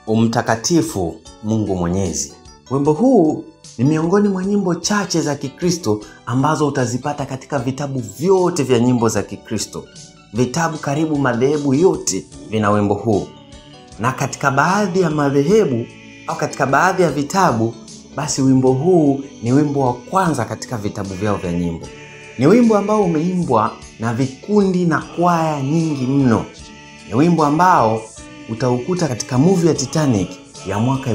Umtakatifu Mungu Mwenyezi. Wimbo huu ni miongoni mwa nyimbo chache za Kikristo ambazo utazipata katika vitabu vyote vya nyimbo za Kikristo. Vitabu karibu madhehebu yote vina wimbo huu, na katika baadhi ya madhehebu au katika baadhi ya vitabu, basi wimbo huu ni wimbo wa kwanza katika vitabu vyao vya nyimbo. Ni wimbo ambao umeimbwa na vikundi na kwaya nyingi mno. Ni wimbo ambao utaukuta katika movie ya Titanic ya mwaka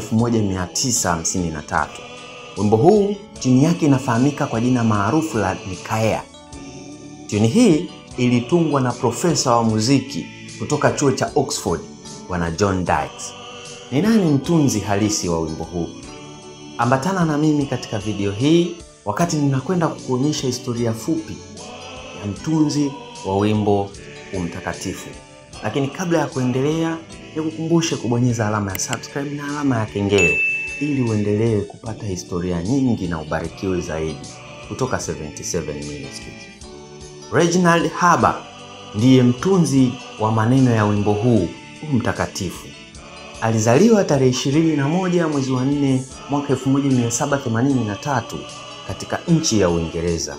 1953. Wimbo huu tuni yake inafahamika kwa jina maarufu la Nikaea. Tuni hii ilitungwa na profesa wa muziki kutoka chuo cha Oxford, bwana John Dykes. Ni nani mtunzi halisi wa wimbo huu? Ambatana na mimi katika video hii wakati ninakwenda kukuonyesha historia fupi ya mtunzi wa wimbo Umtakatifu. Lakini kabla ya kuendelea, nikukumbushe kubonyeza alama ya subscribe na alama ya kengele ili uendelee kupata historia nyingi na ubarikiwe zaidi kutoka 77 Ministries. Reginald Haber ndiye mtunzi wa maneno ya wimbo huu Umtakatifu. Alizaliwa tarehe 21 mwezi wa 4 mwaka 1783 katika nchi ya Uingereza.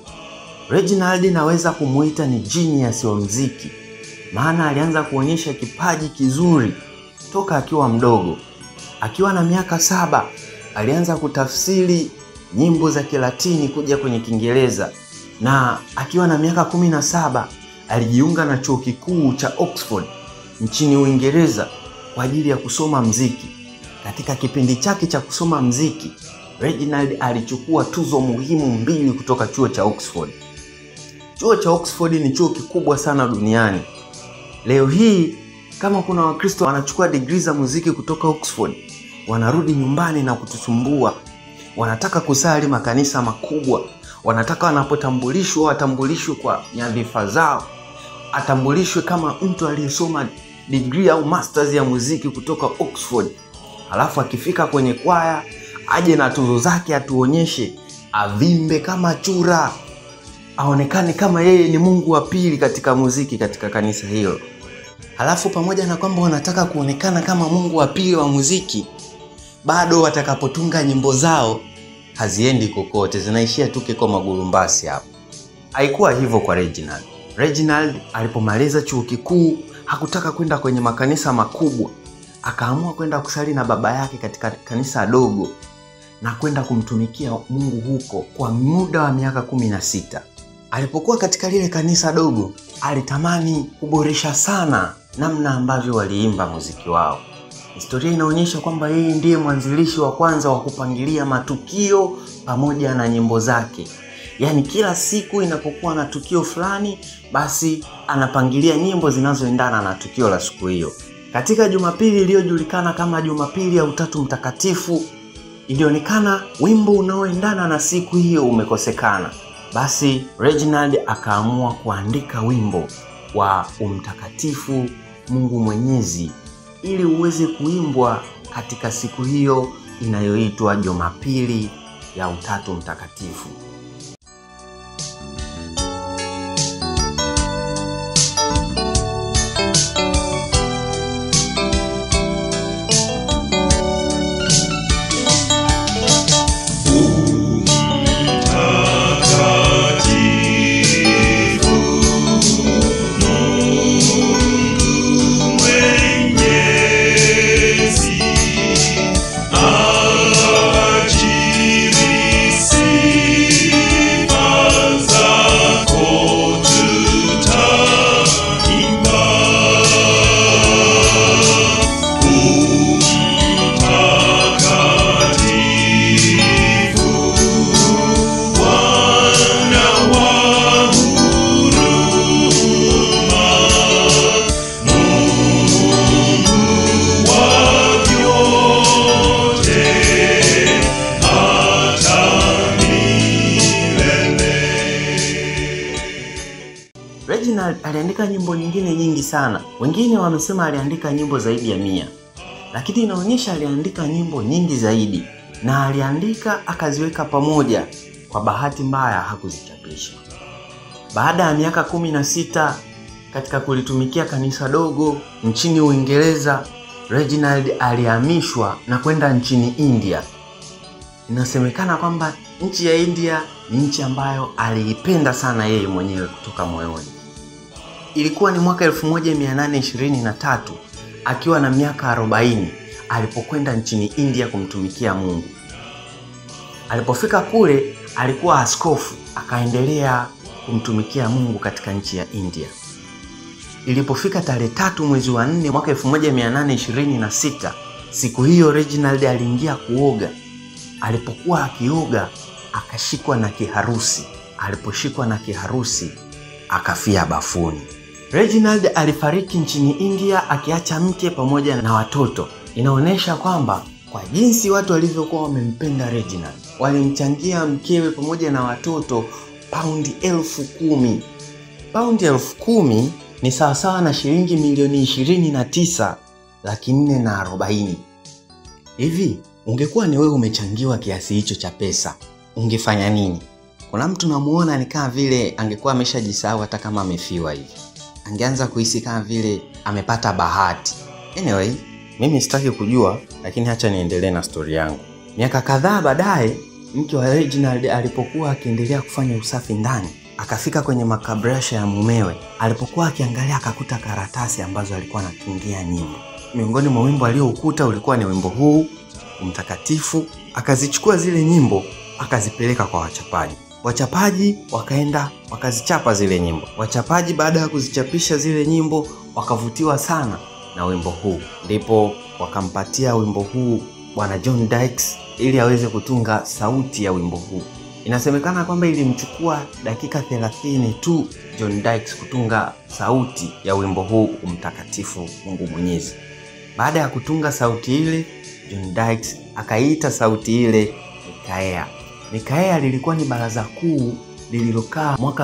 Reginald naweza kumuita ni genius wa mziki, maana alianza kuonyesha kipaji kizuri toka akiwa mdogo. Akiwa na miaka saba alianza kutafsiri nyimbo za Kilatini kuja kwenye Kiingereza, na akiwa na miaka kumi na saba alijiunga na chuo kikuu cha Oxford nchini Uingereza kwa ajili ya kusoma mziki. Katika kipindi chake cha kusoma mziki, Reginald alichukua tuzo muhimu mbili kutoka chuo cha Oxford. Chuo cha Oxford ni chuo kikubwa sana duniani. Leo hii kama kuna Wakristo wanachukua digrii za muziki kutoka Oxford, wanarudi nyumbani na kutusumbua. Wanataka kusali makanisa makubwa, wanataka wanapotambulishwa watambulishwe kwa nyadhifa zao, atambulishwe kama mtu aliyesoma digrii au masters ya muziki kutoka Oxford. Halafu akifika kwenye kwaya aje na tuzo zake, atuonyeshe, avimbe kama chura, aonekane kama yeye ni Mungu wa pili katika muziki katika kanisa hilo. Halafu pamoja na kwamba wanataka kuonekana kama Mungu wa pili wa muziki, bado watakapotunga nyimbo zao haziendi kokote, zinaishia tu kiko magurumbasi hapo. Haikuwa hivyo kwa Reginald. Reginald alipomaliza chuo kikuu hakutaka kwenda kwenye makanisa makubwa, akaamua kwenda kusali na baba yake katika kanisa dogo na kwenda kumtumikia Mungu huko kwa muda wa miaka kumi na sita. Alipokuwa katika lile kanisa dogo, alitamani kuboresha sana namna ambavyo waliimba muziki wao. Historia inaonyesha kwamba yeye ndiye mwanzilishi wa kwanza wa kupangilia matukio pamoja na nyimbo zake. Yaani kila siku inapokuwa na tukio fulani, basi anapangilia nyimbo zinazoendana na tukio la siku hiyo. Katika Jumapili iliyojulikana kama Jumapili ya Utatu Mtakatifu, ilionekana wimbo unaoendana na siku hiyo umekosekana. Basi Reginald akaamua kuandika wimbo wa Umtakatifu Mungu Mwenyezi ili uweze kuimbwa katika siku hiyo inayoitwa Jumapili ya Utatu Mtakatifu. Reginald aliandika nyimbo nyingine nyingi sana. Wengine wamesema aliandika nyimbo zaidi ya mia, lakini inaonyesha aliandika nyimbo nyingi zaidi, na aliandika akaziweka pamoja. Kwa bahati mbaya hakuzichapisha. Baada ya miaka kumi na sita katika kulitumikia kanisa dogo nchini Uingereza, Reginald alihamishwa na kwenda nchini India. Inasemekana kwamba nchi ya India ni nchi ambayo aliipenda sana yeye mwenyewe kutoka moyoni. Ilikuwa ni mwaka 1823 akiwa na miaka 40 alipokwenda nchini India kumtumikia Mungu. Alipofika kule alikuwa askofu, akaendelea kumtumikia Mungu katika nchi ya India. Ilipofika tarehe tatu mwezi wa nne mwaka 1826, siku hiyo Reginald aliingia kuoga. Alipokuwa akioga akashikwa na kiharusi. Aliposhikwa na kiharusi akafia bafuni. Reginald alifariki nchini India akiacha mke pamoja na watoto. Inaonyesha kwamba kwa jinsi watu walivyokuwa wamempenda Reginald, walimchangia mkewe pamoja na watoto paundi elfu kumi. Paundi elfu kumi ni sawasawa na shilingi milioni ishirini na tisa laki nne na arobaini. Hivi ungekuwa ni wewe umechangiwa kiasi hicho cha pesa, ungefanya nini? Kuna mtu namuona ni kama vile angekuwa ameshajisahau hata kama amefiwa hivi, angeanza kuhisi kama vile amepata bahati. Anyway, mimi sitaki kujua, lakini hacha niendelee na stori yangu. Miaka kadhaa baadaye, mke wa Reginald alipokuwa akiendelea kufanya usafi ndani, akafika kwenye makabrasha ya mumewe. Alipokuwa akiangalia, akakuta karatasi ambazo alikuwa anatungia nyimbo. Miongoni mwa wimbo alioukuta ulikuwa ni wimbo huu mtakatifu. Akazichukua zile nyimbo akazipeleka kwa wachapaji. Wachapaji wakaenda wakazichapa zile nyimbo. Wachapaji baada ya kuzichapisha zile nyimbo wakavutiwa sana na wimbo huu, ndipo wakampatia wimbo huu bwana John Dykes ili aweze kutunga sauti ya wimbo huu. Inasemekana kwamba ilimchukua dakika 30 tu John Dykes kutunga sauti ya wimbo huu umtakatifu Mungu Mwenyezi. Baada ya kutunga sauti ile, John Dykes akaiita sauti ile Mikaea. Mikaea lilikuwa ni baraza kuu lililokaa mwaka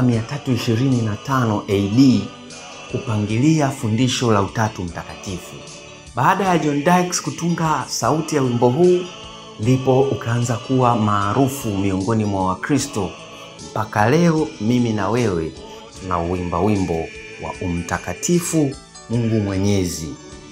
325 AD kupangilia fundisho la Utatu Mtakatifu. Baada ya John Dykes kutunga sauti ya wimbo huu, ndipo ukaanza kuwa maarufu miongoni mwa Wakristo. Mpaka leo mimi na wewe tunauimba wimbo wa umtakatifu Mungu Mwenyezi.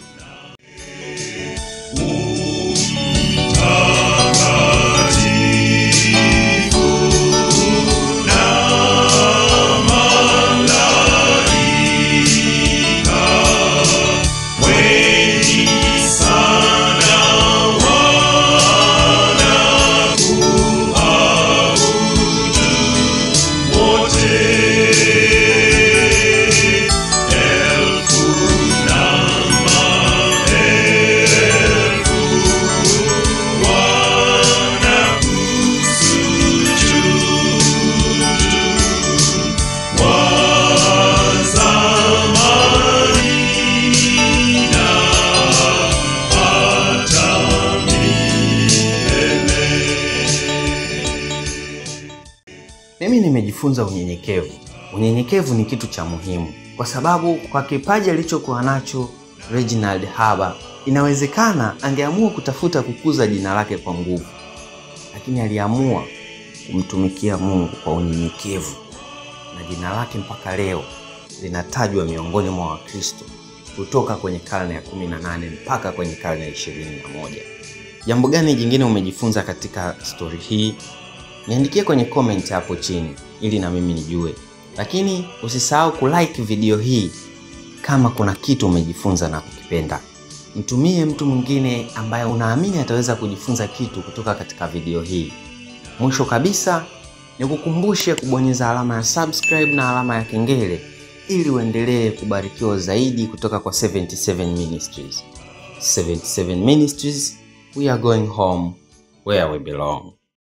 Mimi nimejifunza unyenyekevu. Unyenyekevu ni kitu cha muhimu, kwa sababu kwa kipaji alichokuwa nacho Reginald Haba, inawezekana angeamua kutafuta kukuza jina lake kwa nguvu, lakini aliamua kumtumikia Mungu kwa unyenyekevu, na jina lake mpaka leo linatajwa miongoni mwa Wakristo kutoka kwenye karne ya 18 mpaka kwenye karne ya 21. Jambo gani jingine umejifunza katika stori hii? Niandikie kwenye comment hapo chini ili na mimi nijue, lakini usisahau kulike video hii kama kuna kitu umejifunza na kukipenda. Mtumie mtu mwingine ambaye unaamini ataweza kujifunza kitu kutoka katika video hii. Mwisho kabisa, nikukumbushe kubonyeza alama ya subscribe na alama ya kengele ili uendelee kubarikiwa zaidi kutoka kwa 77 Ministries. 77 Ministries, we are going home where we belong.